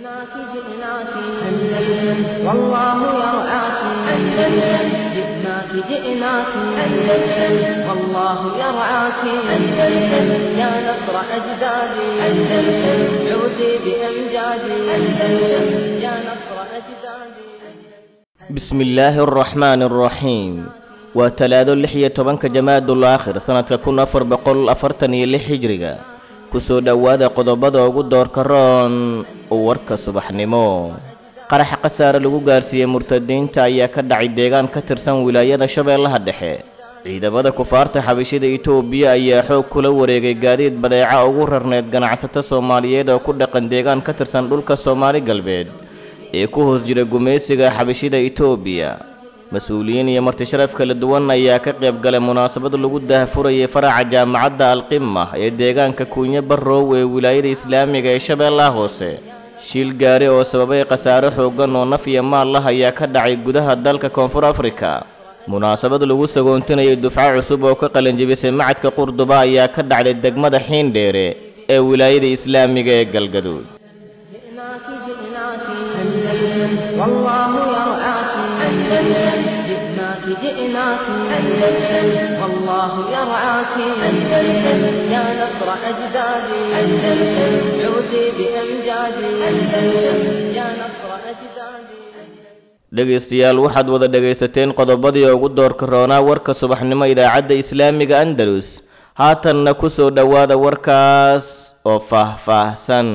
جئناك جئناك أندلس والله يرعاك أندلس جئناك جئناك أندلس والله يرعاك أندلس يا نصر أجدادي أندلس عودي بأمجادي أندلس يا نصر أجدادي بسم illaahi araxmaani araxiim waa talaado lix iyo tobanka jamaadul aakhir sanadka kun afar boqol afartan iyo lix hijriga kusoo dhowaada qodobada ugu doorka roon warka subaxnimo qaraxa khasaare lagu gaarsiiyey murtadiinta ayaa ka dhacay deegaan ka tirsan wilaayada shabeellaha dhexe ciidamada kufaarta xabashida itoobiya ayaa xoog kula wareegay gaadiid badeeca ugu rarneyd ganacsato soomaaliyeed oo ku dhaqan deegaan ka tirsan dhulka soomaali galbeed ee ku hoos jira gumaysiga xabashida itoobiya mas-uuliyiin iyo martisharaf kala duwan ayaa ka qayb galay munaasabad lagu daahfurayay faraca jaamacadda alqima ee deegaanka kuunyo barrow ee wilaayada islaamiga ee shabeellaha hoose shiil gaari oo sababay khasaare xooggan oo naf iyo maal lah ayaa ka dhacay gudaha dalka koonfur afrika munaasabad lagu sagoontinayo dufco cusub oo ka qalanjibisay macadka qurduba ayaa ka dhacday degmada xiindheere ee wilaayada islaamiga ee galgaduud جئناك جئناك أندلس والله يرعاك أندلس جئناك جئناك أندلس والله يرعاك أندلس يا نصر أجدادي أندلس عودي بأمجادي أندلس يا نصر أجدادي dhegaystayaal waxaad wada dhegaysateen qodobadii ugu doorka roonaa warka subaxnimo idaacadda islaamiga andalus haatanna ku soo dhowaada warkaas oo faah-faahsan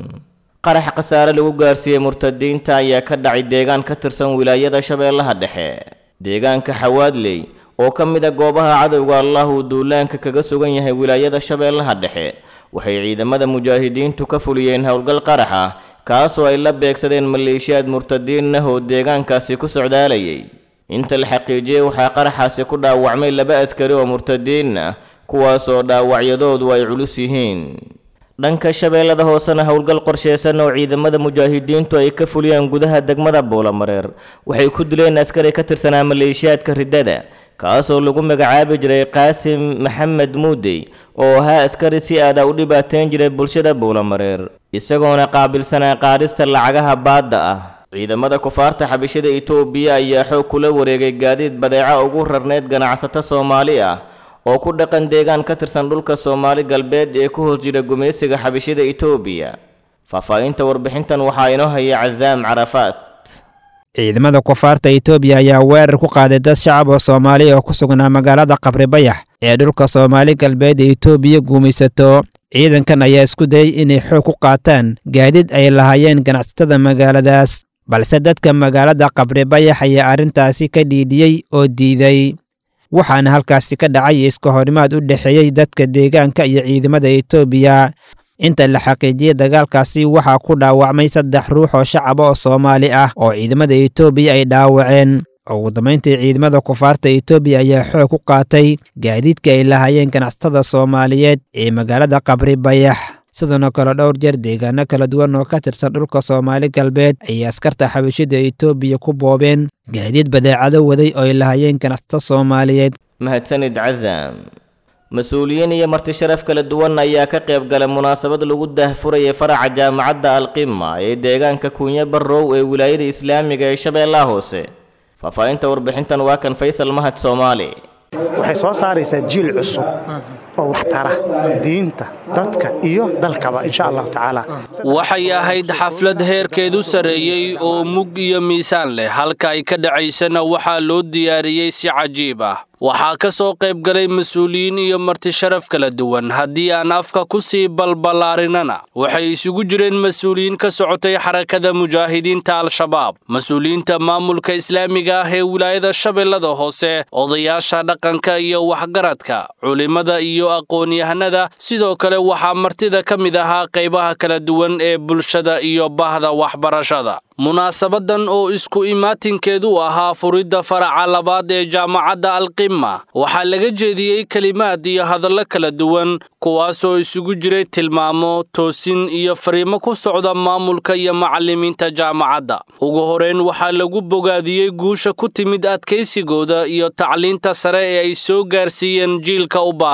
qarax khasaare lagu gaarsiiyey murtadiinta ayaa ka dhacay deegaan ka tirsan wilaayada shabeellaha dhexe deegaanka xawaadley oo ka mid a goobaha cadowga allah uu duulaanka kaga sugan yahay wilaayada shabeellaha dhexe waxay ciidamada mujaahidiintu ka fuliyeen howlgal qarax ah kaasoo ay la beegsadeen maleeshiyaad murtadiin ah oo deegaankaasi ku socdaalayay inta la xaqiijiyey waxaa qaraxaasi ku dhaawacmay laba askari oo murtadiin ah kuwaasoo dhaawacyadoodu ay culus yihiin dhanka shabeellada hoosena howlgal qorsheysan oo ciidamada mujaahidiintu ay ka fuliyeen gudaha degmada buulamareer waxay ku dileen askari ka tirsanaa maleeshiyaadka riddada kaasoo lagu magacaabi jiray qaasim maxamed muudey oo ahaa askari si aada u dhibaateyn jiray bulshada buulamareer isagoona qaabilsanaa qaadista lacagaha baadda ah ciidamada kufaarta xabishada itoobiya ayaa xoog kula wareegay gaadiid badeeca ugu rarneyd ganacsato soomaali ah oo ku dhaqan deegaan ka tirsan dhulka soomaali galbeed ee ku hoos jira gumaysiga xabishida itoobiya faahfaahinta warbixintan waxaa inoo haya casaam carafaat ciidamada kufaarta itoobiya ayaa weerar ku qaaday dad shacab oo soomaali oo ku sugnaa magaalada qabri bayax ee dhulka soomaali galbeed ee itoobiya guumaysato ciidankan ayaa isku dayay inay xoog ku qaataan gaadiid ay lahaayeen ganacsatada magaaladaas balse dadka magaalada qabri bayax ayaa arrintaasi ka dhiidhiyey oo diiday waxaana halkaasi ka dhacay iska horimaad u dhexeeyey dadka deegaanka iyo ciidamada itoobiya inta la xaqiijiyey dagaalkaasi waxaa ku dhaawacmay saddex ruux oo shacaba oo soomaali ah oo ciidamada itoobiya ay dhaawaceen ugu dambayntii ciidamada kufaarta itoobiya ayaa xoog ku qaatay gaadiidka ay lahaayeen ganacsatada soomaaliyeed ee magaalada qabri bayax sidoo kale dhowr jeer deegaano kala duwan oo ka tirsan dhulka soomaali galbeed ayay askarta xabashida itoobiya ku boobeen gaadiid badeecado waday oo ay lahaayeen ganacsato soomaaliyeed mahadsanid casaam mas-uuliyiin iyo martisharaf kala duwan ayaa ka qayb galay munaasabad lagu daahfurayay faraca jaamacadda alqima ee deegaanka kuunyo barrow ee wilaayada islaamiga ee shabeellaha hoose faahfaahinta warbixintan waa kan faysal mahad soomaali waxay soo saaraysaa jiil cusub oo wax tara diinta dadka iyo dalkaba insha allahu tacaala waxay ahayd xaflad heerkeedu sarreeyey oo mug iyo miisaan leh halka ay ka dhacaysana waxaa loo diyaariyey si cajiib ah waxaa ka soo qayb galay mas-uuliyiin iyo martisharaf kala duwan haddii aan afka ku sii balballaarinana waxay isugu jireen mas-uuliyiin ka socotay xarakada mujaahidiinta al-shabaab mas-uuliyiinta maamulka islaamiga ah ee wilaayada shabeellada hoose odayaasha dhaqanka iyo waxgaradka culimmada iyo aqoon-yahanada sidoo kale waxaa martida ka mid ahaa qaybaha kala duwan ee bulshada iyo bahda waxbarashada munaasabadan oo isku imaatinkeedu ahaa furidda faraca labaad ee jaamacadda alqima waxaa laga jeediyey kelimaad iyo hadallo kala duwan kuwaasoo isugu jiray tilmaamo toosin iyo fariimo ku socda maamulka iyo macallimiinta jaamacadda ugu horeyn waxaa lagu bogaadiyey guusha ku timid adkaysigooda iyo tacliinta sare ee ay soo gaarsiiyeen jiilka u baahan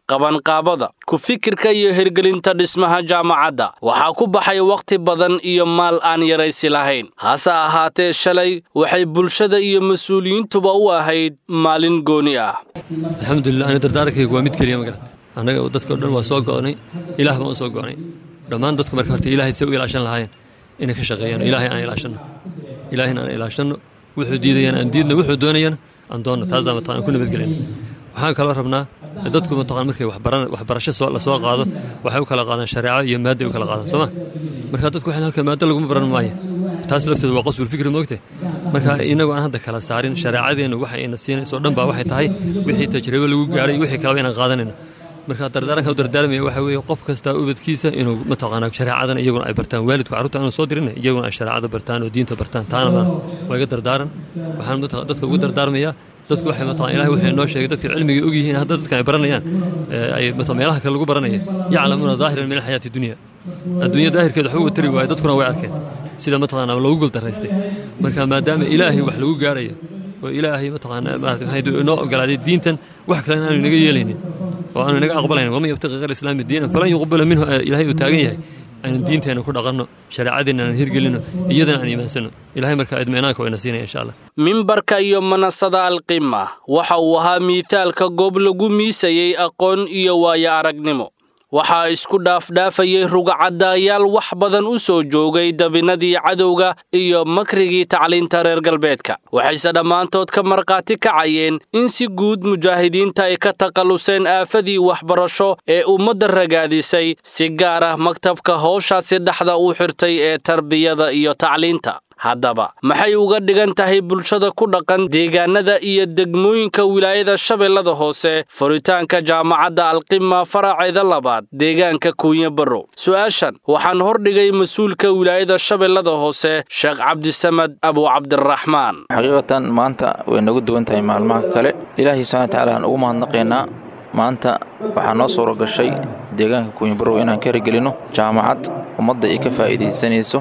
qabanqaabada ku fikirka iyo hirgelinta dhismaha jaamacadda waxaa ku baxay wakhti badan iyo maal aan yaraysi lahayn hase ahaatee shalay waxay bulshada iyo mas-uuliyiintuba u ahayd maalin gooni ah alxamdulilah ani dardaarankaygu waa mid keliya magarat annaga dadka o dhan waa soo go'nay ilaah baan u soo go'nay dhammaan dadku marka horta ilaahay say u ilaashan lahaayeen inay ka shaqeeyaan ilaahay aan ilaashanno ilaahayna aan ilaashanno wuxuu diidayana aan diidno wuxuu doonayana aan doonno taasaa mataqan aan ku nabadgelin waxaan kaloo rabnaa dadku mataqan markay waxbarasho soo la soo qaado waxay u kala qaadaan shareeco iyo maadday u kala qaadaan sooma marka dadku waxaan halka maaddo laguma baran maayo taas lafteedu waa qasbul fikri moogte marka inagu aan hadda kala saarin shareecadeennu waxa ayna siinayso dhan baa waxay tahay wixii tajribo lagu gaaray iyo wixii kaleba inaan qaadanayno marka dardaaranka u dardaarmaya waxa weeye qof kastaa ubadkiisa inuu mataqaanaa shareecadan iyaguna ay bartaan waalidku carruurta aanu soo dirin iyaguna ay shareecada bartaan oo diinta bartaan taana maarata waa iga dardaaran waxaan dadka ugu dardaarmayaa dadku waxay mataqan ilahay wuxuu inoo sheegay dadka cilmiga og yihiin hadda dadkan ay baranayaan ay meelaha kale lagu baranaya yaclamuuna daahiran min alxayaati dunya adduunya daahirkeeda waxba uga tari waayo dadkuna way arkeen sida mataqaanaa loogu guldaraystay marka maadaama ilaahay wax lagu gaarayo oo ilaahay mataqaanaa maarata maxay inoo ogolaaday diintan wax kale aanu inaga yeelaynin oo aanu inaga aqbalaynin waman yabtaqi ghayra islaami diinan falan yuqbala minhu ilaahay uu taagan yahay aynu diinteenna ku dhaqanno shareecadeenna aan hirgelinno iyadana aan iimaansanno ilahay markaa idminaanka wayna siinaya insha allah mimbarka iyo manasada alqima waxa uu ahaa miithaalka goob lagu miisayey aqoon iyo waayo aragnimo waxaa isku dhaafdhaafayey rugcadaayaal wax badan u soo joogay dabinadii cadowga iyo makrigii tacliinta reer galbeedka waxayse dhammaantood ka markhaati kacayeen in si guud mujaahidiinta ay ka takhalluseen aafadii waxbarasho ee ummadda ragaadisay si gaar ah maktabka howshaasi dhexda u xirtay ee tarbiyada iyo tacliinta haddaba maxay uga dhigan tahay bulshada ku dhaqan deegaanada iyo degmooyinka wilaayada shabeellada hoose furitaanka jaamacadda alqima faraceeda labaad deegaanka kuunya barrow su-aashan waxaan hordhigay mas-uulka wilaayada shabeellada hoose sheekh cabdisamad abu cabdiraxmaan xaqiiqatan maanta way nagu duwan tahay maalmaha kale ilaahay subxana watacaala aan ugu mahadnaqaynaa maanta waxaa noo suura gashay deegaanka kuunyabarow inaan ka hirgelinno jaamacad ummadda ay ka faa'iidaysanayso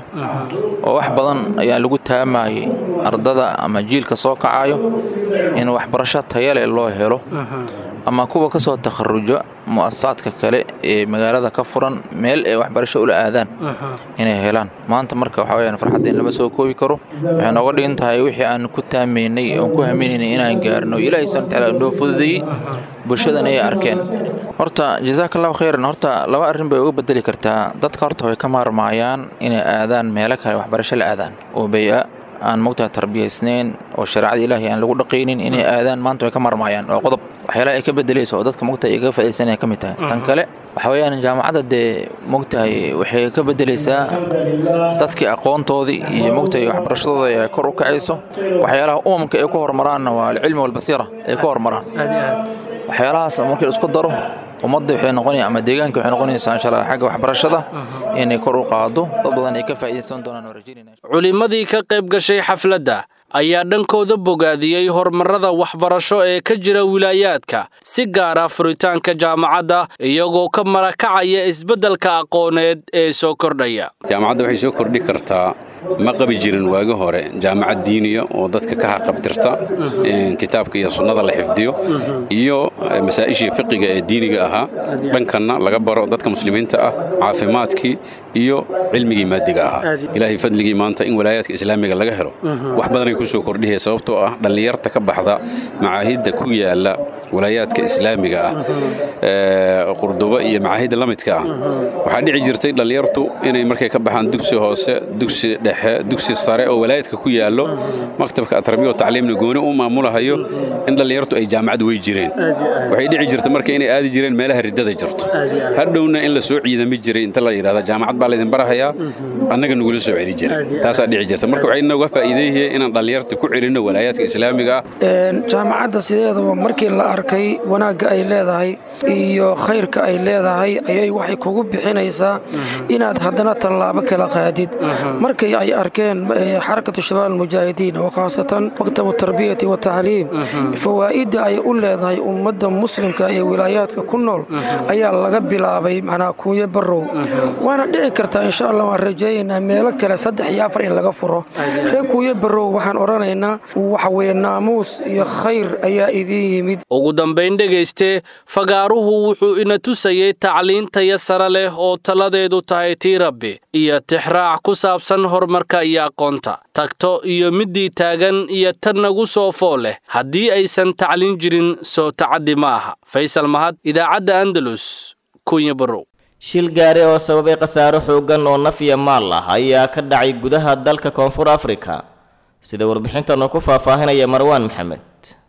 oo wax badan ayaa lagu taamayey ardada ama jiilka soo kacayo in waxbarasho tayale loo helo ama kuwa ka soo takharujo mu'asasaadka kale ee magaalada ka furan meel ay waxbarasho ula aadaan inay helaan maanta marka waxa weyaan farxaddeen lama soo koobi karo waxay nooga dhigan tahay wixii aan ku taamaynay oon ku haminaynay inaan gaarno ilaahay subxana watacaala inoo fududeeyey bulshadan ay arkeen horta jazaaka allahu khayran horta laba arrin bay uga bedeli kartaa dadka horta way ka maarmaayaan inay aadaan meelo kale waxbarasho la aadaan oo bay-a aan mogtaha tarbiyaysnayn oo shareecada ilaahay aan lagu dhaqaynin inay aadaan maanta way ka marmaayaan oo qodob waxyaalaha ay ka bedelayso oo dadka mogtahay ay kaga faaidaysanaya ka mid tahay tan kale waxa weeyaan jaamacadda dee mogtahay waxay ka bedelaysaa dadkii aqoontoodii iyo mogtahay waxbarashadooda ay kor u kacayso waxyaalaha umamka ay ku hormaraanna waa alcilmi walbasiira ay ku hormaraan waxyaalahaas markii la isku daro ummadda waxay noqonaya ama deegaanka waxay noqonaysaa insha allah xagga waxbarashada inay kor u qaado dad badan ay ka faa'iidaysan doonaan oo rajaynayna culimmadii ka qayb gashay xafladda ayaa dhankooda bogaadiyey horumarrada waxbarasho ee ka jira wilaayaadka si gaara furitaanka jaamacadda iyagoo ka marakacaya isbeddelka aqooneed ee soo kordhaya jaamacadda waxay soo kordhi kartaa ma qabi jirin waagi hore jaamacad diiniya oo dadka ka haqabtirta kitaabka iyo sunnada la xifdiyo iyo masaa'ishii fiqiga ee diiniga ahaa dhankanna laga baro dadka muslimiinta ah caafimaadkii iyo cilmigii maadiga ahaa ilaahay fadligii maanta in walaayaadka islaamiga laga helo wax badanay ku soo kordhihaya sababtoo ah dhallinyarta ka baxda macaahidda ku yaala walaayaadka islaamiga ah qurduba iyo macaahidda la midka ah waxaa dhici jirtay dhallinyartu inay markay ka baxaan dugsi hoose dugsi dhexe dugsi sare oo walaayadka ku yaallo maktabka atarbiya oo tacliimna gooni u maamulahayo in dhallinyartu ay jaamacad wey jireen waxay dhici jirta marka inay aadi jireen meelaha riddada jirto hadhowna in la soo ciidami jiray inta la yidhahda jaamacad baa laydin barahayaa annaga nagula soo celi jiray taasaa dhici jirta marka waxay nooga faa'iideeyeen inaan dhallinyarta ku celinno walaayaadka islaamiga ah jaamacadda sideedaba markii la arkay wanaagga ay leedahay iyo khayrka ay leedahay ayay waxay kugu bixinaysaa inaad haddana tallaabo kala qaadid markay ay arkeen xarakatu shabaab almujaahidiin oo khaasatan maktabu tarbiyati wa tacliim fawaa'idda ay u leedahay ummadda muslimka ee wilaayaadka ku nool ayaa laga bilaabay macnaa kuuyo barrow waana dhici kartaa insha allah waan rajaynaynaa meelo kale saddex iyo afar in laga furo reer kuuyo barrow waxaan odhanaynaa waxa weye naamuus iyo khayr ayaa idiin yimid ugu dambayn dhegayste fagaaruhu wuxuu ina tusayey tacliintaya sare leh oo taladeedu tahay tii rabbi iyo tixraac ku saabsan horumarka iyo aqoonta tagto iyo middii taagan iyo tan nagu soo fool leh haddii aysan tacliin jirin soo tacaddi ma aha faysal mahad idaacadda andalus kunya barow shil gaari oo sababay khasaaro xooggan oo naf iyo maal ah ayaa ka dhacay gudaha dalka koonfur afrika sida warbixintan oo ku faahfaahinaya marwaan maxamed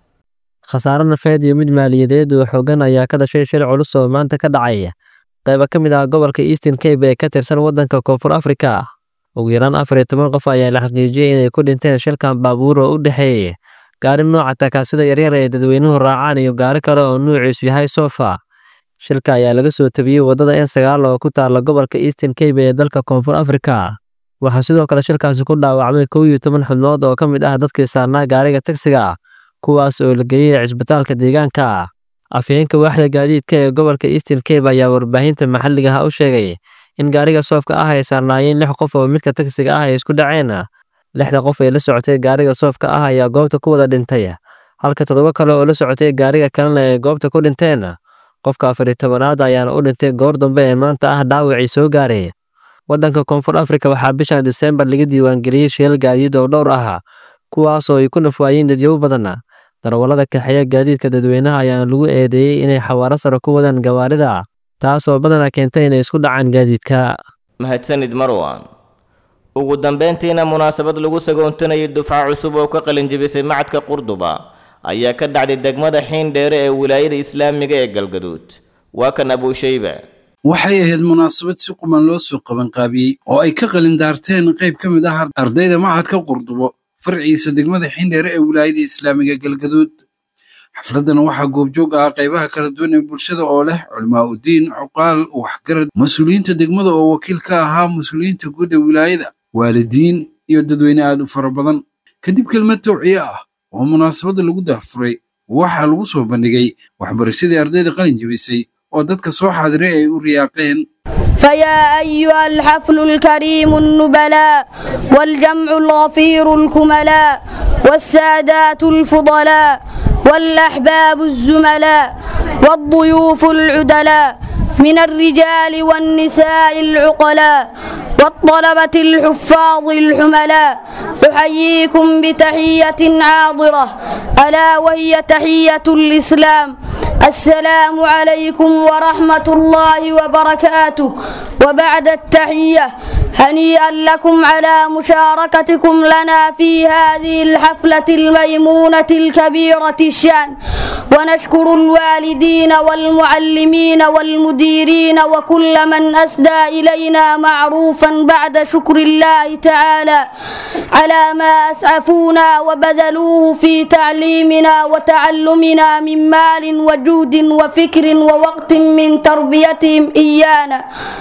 khasaaro nafeed iyo mid maaliyadeed oo xooggan ayaa ka dhashay shil culus oo maanta ka dhacaya qayba ka mid ah gobolka eastern cabe ee ka tirsan waddanka koonfur afrika ugu yaraan afar iyo toban qof ayaa la xaqiijiyey inay ku dhinteen shilkan baabuur oo u dhexeeya gaari nooca takaasida yaryar ee dadweynuhu raacaan iyo gaari kale oo nuuciisu yahay sofa shilka ayaa laga soo tabiyey waddada n sagaal oo ku taalla gobolka eastern cabe ee dalka koonfur afrika waxaa sidoo kale shilkaasi ku dhaawacmay kow iyo toban xubnood oo ka mid ah dadkii saarnaa gaariga tagsiga kuwaas oo la geeyey cisbitaalka deegaanka afhayeenka waaxda gaadiidka ee gobolka eastern cabe ayaa warbaahinta maxalliga ah u sheegay in gaariga soofka ah ay saarnaayeen lix qof oo midka tagsiga ah ay isku dhaceen lixda qof ee la socotay gaariga soofka ah ayaa goobta ku wada dhintay halka toddoba kale oo la socotay gaariga kalena ay goobta ku dhinteen qofka afariy tobanaad ayaana u dhintay goor dambe ee maanta ah dhaawacii soo gaaray waddanka koonfur afrika waxaa bishan diseembar laga diiwaangeliyey shilal gaadiid oo dhowr ah kuwaasoo ay ku nafwaayeen dadyow badan darawallada kaxeeya gaadiidka dadweynaha ayaana lagu eedeeyey inay xawaaro sare ku wadaan gawaarida taasoo badanaa keentay inay isku dhacaan gaadiidka mahadsanid marwan ugu dambeyntiina munaasabad lagu sagoontanayay dufca cusub oo ka qalinjibisay macadka qurduba ayaa ka dhacday degmada xiindheere ee wilaayada islaamiga ee galgaduud waa kan abuushayba waxay ahayd munaasabad si quman loo soo qabanqaabiyey oo ay ka qalin daarteen qayb ka mid ah ardayda macadka qurdubo farciisa degmada xindheere ee wilaayada islaamiga galgaduud xafladana waxaa goobjoog ah qaybaha kala duwan ee bulshada oo leh culimaa udiin cuqaal waxgarad mas-uuliyiinta degmada oo wakiil ka ahaa mas-uuliyiinta guud ee wilaayada waalidiin iyo dadweyne aad u fara badan kadib kelmad tawciye ah oo munaasabadda lagu dahfuray waxaa lagu soo bandhigay waxbarashadii ardayda qalin jebisay oo dadka soo xaadiray ay u riyaaqeen فيا أيها الحفل الكريم النبلاء والجمع الغفير الكملاء والسادات الفضلاء والأحباب الزملاء والضيوف العدلاء من الرجال والنساء العقلاء والطلبة الحفاظ الحملاء أحييكم بتحية عاضرة ألا وهي تحية الإسلام السلام عليكم ورحمة الله وبركاته وبعد التحية هنيئا لكم على مشاركتكم لنا في هذه الحفلة الميمونة الكبيرة الشان ونشكر الوالدين والمعلمين والمديرين وكل من أسدى إلينا معروفا بعد شكر الله تعالى على ما أسعفونا وبذلوه في تعليمنا وتعلمنا من مال وجود وفكر ووقت من تربيتهم إيانا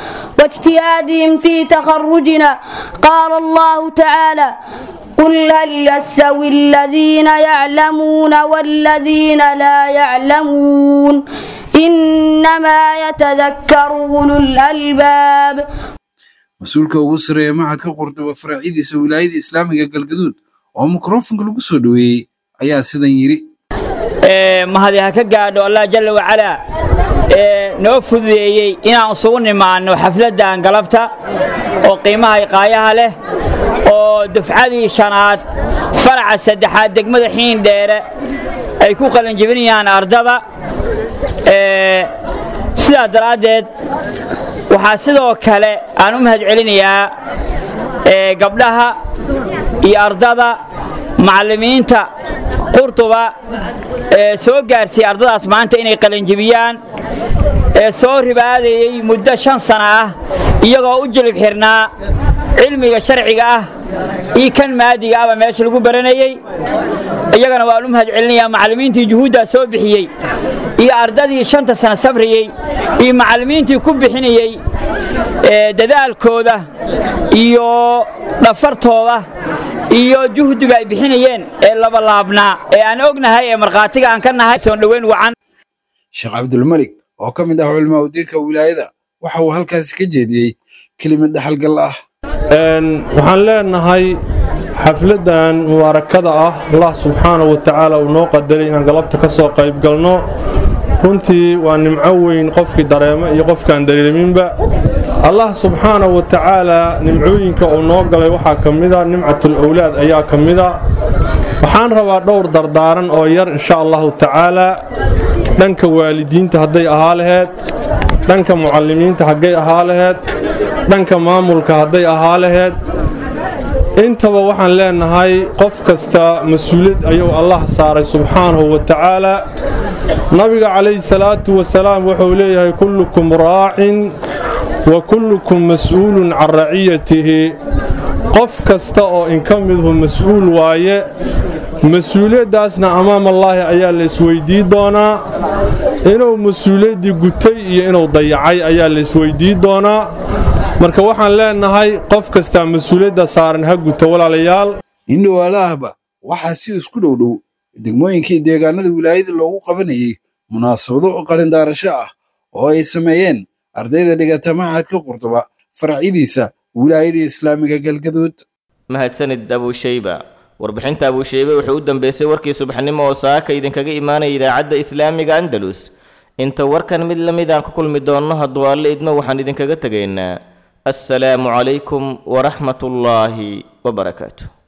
واجتهادهم في تخرجنا قال الله تعالى قل هل يستوي الذين يعلمون والذين لا يعلمون إنما يتذكر أولو الألباب mas-uulka ugu sarreeya macadka qurduba faraacidiisa wilaayada islaamiga galgaduud oo mikrofonka lagu soo dhoweeyey ayaa sidan yidhi mahadi ha ka gaadho allah jalla wacalaa ee noo fududeeyey inaan isugu nimaanno xafladdan galabta oo qiimaha iqaayaha leh oo dufcadii shanaad faraca saddexaad degmada xiindheere ay ku qalinjebinayaan ardada sidaa daraaddeed waxaa sidoo kale aan u mahad celinayaa gabdhaha iyo ardada macallimiinta qurtuba ee soo gaarsiiyey ardadaas maanta inay qalinjibiyaan ee soo ribaadayey muddo shan sana ah iyagoo u jilib xirnaa cilmiga sharciga ah iyo kan maadiga ahba meesha lagu baranayey iyagana waan u mahad celinayaa macallimiintii juhuuddaa soo bixiyey iyo ardadii shanta sana sabriyey iyo macallimiintii ku bixinayey dadaalkooda iyo dhafartooda iyo juhdiga ay bixinayeen ee labalaabnaa ee aan ognahay ee markhaatiga aan ka nahay soon dhoweyn wacan sheekh cabdulmalik oo ka mid ah culimaa udiinka wilaayada waxa uu halkaasi ka jeediyey kelimad dhaxalgal ah waxaan leenahay xafladan mubaarakada ah allah subxaanahu wa tacaala uu noo qadaray inaan galabta ka soo qayb galno runtii waa nimco weyn qofkii dareemo iyo qofkaan dareeminba allah subxaanahu wa tacaala nimcooyinka uu noo galay waxaa ka mida nimcatul owlaad ayaa ka mida waxaan rabaa dhowr dardaaran oo yar insha allahu tacaala dhanka waalidiinta hadday ahaa laheyd dhanka mucallimiinta haggay ahaa laheyd dhanka maamulka hadday ahaa laheyd intaba waxaan leenahay qof kasta mas-uuliyad ayuu allah saaray subxaanahu wa tacaala nabiga calayhi salaatu wasalaam wuxuu leeyahay kullukum raacin wa kullukum mas'uulun can raciyatihi qof kasta oo inka midhu mas-uul waaye mas-uuliyaddaasna amaamallaahi ayaa la isweydii doonaa inuu mas-uuliyaddii gutay iyo inuu dayacay ayaa la isweydii doonaa marka waxaan leenahay qof kastaa mas-uuliyadda saaran ha guto walaalayaal indhowaalaahba waxaa si isku dhowdhow degmooyinkii deegaanada wilaayada loogu qabanayay munaasabado oo qalindaarasho ah oo ay sameeyeen ardayda dhigata machadka qurduba faracyadiisa wilaayada islaamiga galgaduud mahadsanid abuushayba warbixinta abuushaybe wuxuu u dambeysay warkii subaxnimo oo saaka idinkaga imaanaya idaacadda islaamiga andalus inta warkan mid la mid aan ku kulmi doonno hadduu alle idmo waxaan idinkaga tegaynaa assalaamu calaykum waraxmatullaahi wabarakaatu